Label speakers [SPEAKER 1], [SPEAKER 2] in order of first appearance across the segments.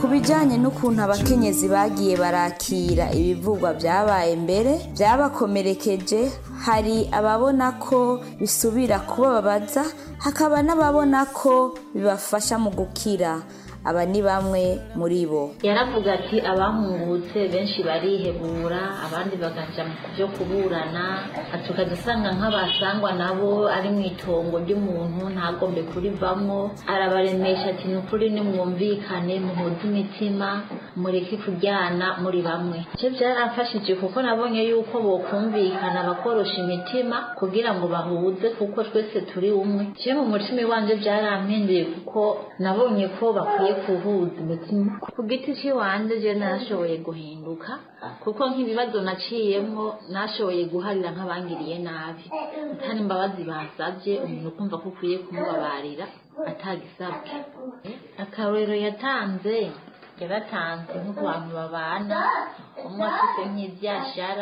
[SPEAKER 1] bijyanye n'ukuntu abakenyezi bagiye barakira ibivugwa byabaye mbere byabakomerekeje hari ababona ko bisubira kubababaza hakaba n'ababona ko bibafasha mu gukira aba ni bamwe muri bo
[SPEAKER 2] yaravuga ati abahungutse benshi barihebura abandi bagaja mu byo kuburana tukajya usanga nk'abasangwa nabo ari mu itongo ry'umuntu ntagombe kurivamo arabaremesha ati ni ukuri nimwumvikane muhuze imitima mureke kuryana muri bamwe icyo byaramfashije kuko nabonye yuko bokumvikana bakorosha imitima kugira ngo bahuze kuko twese turi umwe cyo mu mutima iwanje byarampinduye kuko nabonye ko bakwiye kuhuza imitima ku giti cy'iwanjye je nashoboye guhinduka kuko nk'ibibazo naciyemo nashoboye guharira nk'abangiriye nabi atari imbabazi basabye umuntu kumva ko ukwiye kumubabarira atagisabwe akarorero yatanze yaratanze nko ku bantu babana umwe afite nk'ibyashara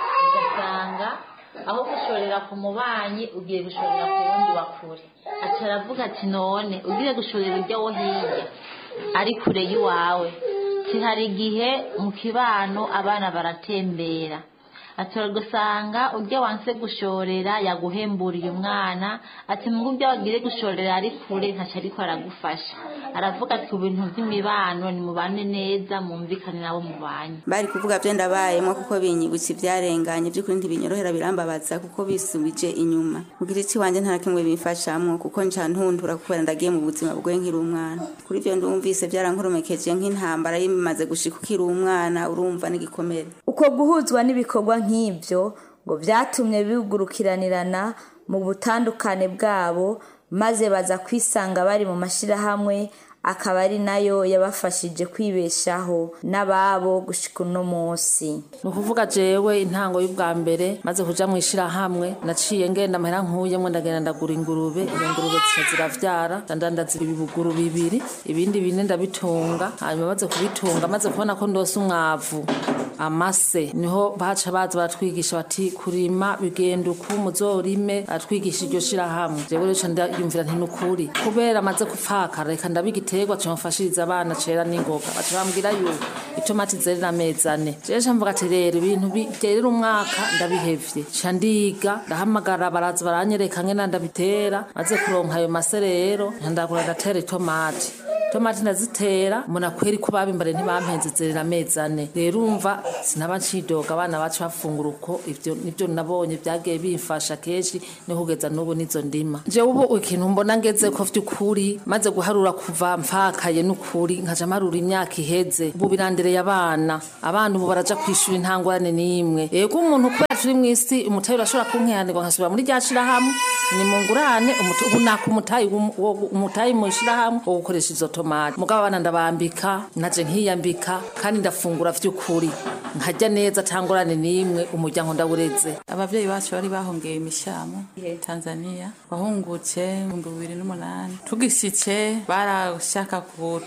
[SPEAKER 2] ugasanga aho gushorera ku mubanyi ugiye gushorera ku wundi wa kure aca aravuga ati none ugiye gushorera ujya wo hirya ari kure y'iwawe hari igihe mu kibano abana baratembera atora gusanga ujya wanse gushorera yaguhemburiye umwana ati mu byo wagire gushorera ari kure ntaco ariko aragufasha aravuga ati ibintu by'imibano ni mubane neza mumvikane nabo mubanye
[SPEAKER 3] bari kuvuga byo ndabayemo kuko binyibutsa ibyarenganye by'ukuri ntibinyorohera birambabaza kuko bisubije inyuma mu giti cy'iwanjye nta na kimwe bimfashamwo kuko nca ntundura kubera ndagiye mu buzima bwe nkiri umwana kuri ibyo ndumvise byarankurumekeje nk'intambara yimaze gushika ukiri umwana urumva n'igikomere
[SPEAKER 1] uko guhuzwa n'ibikorwa nk'ibyo ngo byatumye bigurukiranirana mu butandukane bwabo maze baza kwisanga bari mu mashyirahamwe akaba ari nayo yabafashije kwibeshaho n'ababo gushika uno munsi
[SPEAKER 4] ni ukuvuga jewe intango y'ubwa mbere maze kuja mu ishirahamwe naciye ngenda amahera nkuyemwe ndagenda ndagura ingurube iyo ngurube zica ziravyara ndandandaza ibibuguru bibiri ibindi bine ndabitunga hanyuma maze kubitunga maze kubona ko ndose umwavu amase niho baca baza baratwigisha bati kurima bigenda uku muzorime baratwigisha iryo shirahamwe jewe rero ndayumvira nti nukuri kubera amaze gupfakara reka ndabigiterwa cimfashiriza abana cera n'ingoga baca bambwira yuko itomati zerera amezi ane jewe ca mvuga ati rero ibintu byerera umwaka ndabihevye ca ndiga ndahamagara baraza baranyereka ngena ndabitera maze kuronka ayo mase rero ndagura ndatera itomati tomati ndazitera mbona kweri ko babimbare ntibampenze zerera amezi ane rero umva sinaba ncidoga abana bacu bafungura uko ivyo nivyo nabonye vyagiye bimfasha kenshi ni kugeza n'ubu nizo ndima jewe ubu ikintu mbona ngeze ko vy'ukuri maze guharura kuva mfakaye n'ukuri nkaja marura imyaka iheze ubu birandereye abana abana ubu baraja kwishura intangwane n'imwe yego umuntu kubera turi mw'isi umutayi urashobora kunkihanirwa nkasubira muri rya shirahamwe ni mungurane ubu naka umutayi umutayi mu shirahamwe wo gukoresha izo tomati mugabo abana ndabambika naje nkiyambika kandi ndafungura vy'ukuri nkajya neza tangorane n'imwe umuryango ndawureze
[SPEAKER 5] abavyeyi bacu bari bahongeye imishamo tanzania wahungutse ibihumbi bibiri n'umunani tugishitse barashaka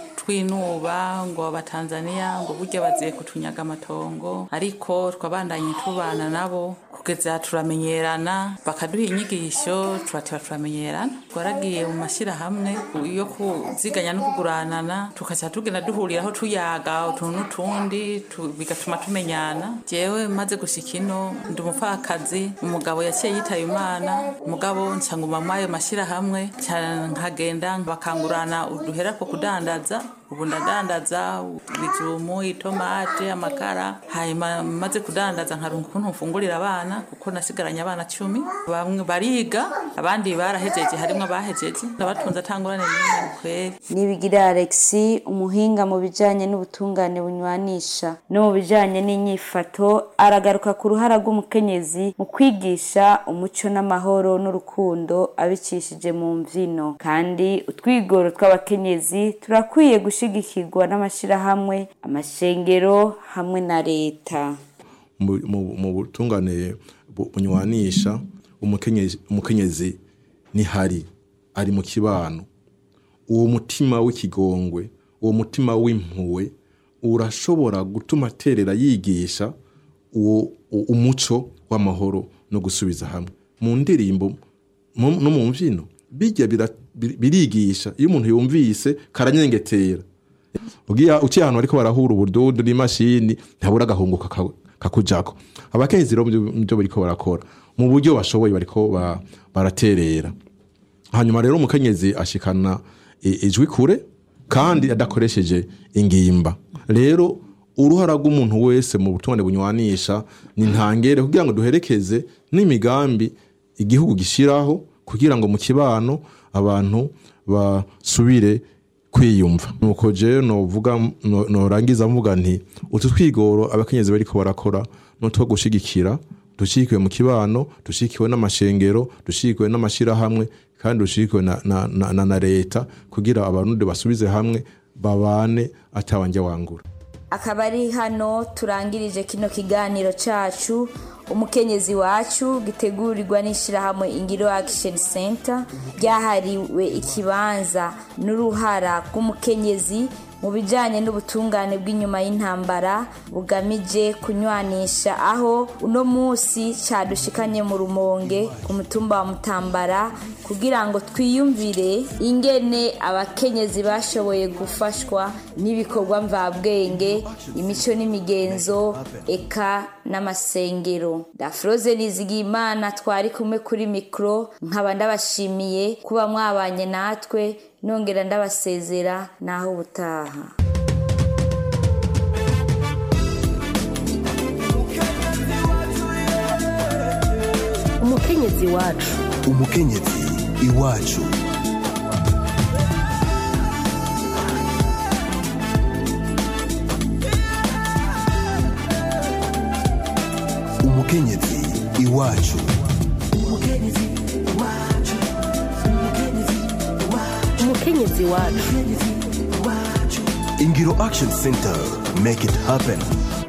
[SPEAKER 5] kutwinuba ngo abatanzaniya ngo burya baziye kutunyaga amatongo ariko twabandanye tubana nabo kugeza turamenyerana bakaduha inyigisho turateba turamenyerana twaragiye mu mashyirahamwe yo kuziganya no kuguranana tukaca tugenda duhuriraho tuyaga utuntu n'utundi bigatuma tumenyana jewe maze gushika ino ndi umupfakazi umugabo yaciye yitaye imana umugabo ncanguma muri ayo mashyirahamwe nkagenda bakangurana uduhera ko kudandaza ubu ndadandaza ibijumu itomate amakara hanyuma maze kudandaza nkarunga ukuntu mfungurira abana kuko nasigaranye abana cumi bamwe bariga abandi barahejeje harimo abahejeje ndabatunze atangurane n'imwe kweri
[SPEAKER 1] nibigira alexi umuhinga mu bijanye n'ubutungane bunywanisha no mu bijanye n'inyifato aragaruka ku ruhara rw'umukenyezi mu kwigisha umuco n'amahoro n'urukundo abicishije mu mvino kandi utwigoro tw'abakenyezi turakwiye gushigikirwa n'amashirahamwe amashengero hamwe na leta
[SPEAKER 6] mu butungane bunywanisha umukenyezi ntihari ari mu kibano uwo mutima w'ikigongwe uwo mutima w'impuwe urashobora gutuma aterera yigisha uwo umuco w'amahoro no gusubiza hamwe mu ndirimbo no mu mbyino bijya birigisha iyo umuntu yumvise karanyengetera ugiye uciye ahantu bariko barahura ubududu n'imashini ntabura agahungu kaka- kakujako abakenyezi rero muvyo bariko barakora mu buryo bashoboye bariko ba- baraterera hanyuma rero umukenyezi ashikana i- ijwi kure kandi adakoresheje ingimba rero uruhara rw'umuntu wese mu butungane bunywanisha ni ntangere kugira ngo duherekeze n'imigambi igihugu gishiraho kugira ngo mu kibano abantu basubire kwiyumva nuko je novuga no- norangiza mvuga nti utu twigoro abakenyezi bariko barakora nutwo gushigikira dushigikiwe mu kibano dushigikiwe n'amashengero dushigikiwe n'amashirahamwe kandi dushigikiwe na, na, na, na, na leta kugira abarundi basubize hamwe babane atawanja wangura
[SPEAKER 1] akaba ari hano turangirije kino kiganiro cacu umukenyezi wacu gitegurirwa n'ishyirahamwe ingiro action center ryahariwe ikibanza n'uruhara rw'umukenyezi mu bijyanye n'ubutungane bw'inyuma y'intambara bugamije kunywanisha aho uno munsi cyadushikanye mu rumonge ku mutumba wa mutambara kugira ngo twiyumvire ingene abakenyezi bashoboye gufashwa n'ibikorwa mvabwenge imico n'imigenzo eka n'amasengero dafroze nizigimana twari kumwe kuri mikoro nkaba ndabashimiye kuba mwabanye natwe nongera ndabasezera naho ubutaha
[SPEAKER 7] umukenyezi wacu
[SPEAKER 8] umukenyezi iwacu umukenyezi iwacu
[SPEAKER 7] umukenyezi wacu
[SPEAKER 8] ingiro action center make it happen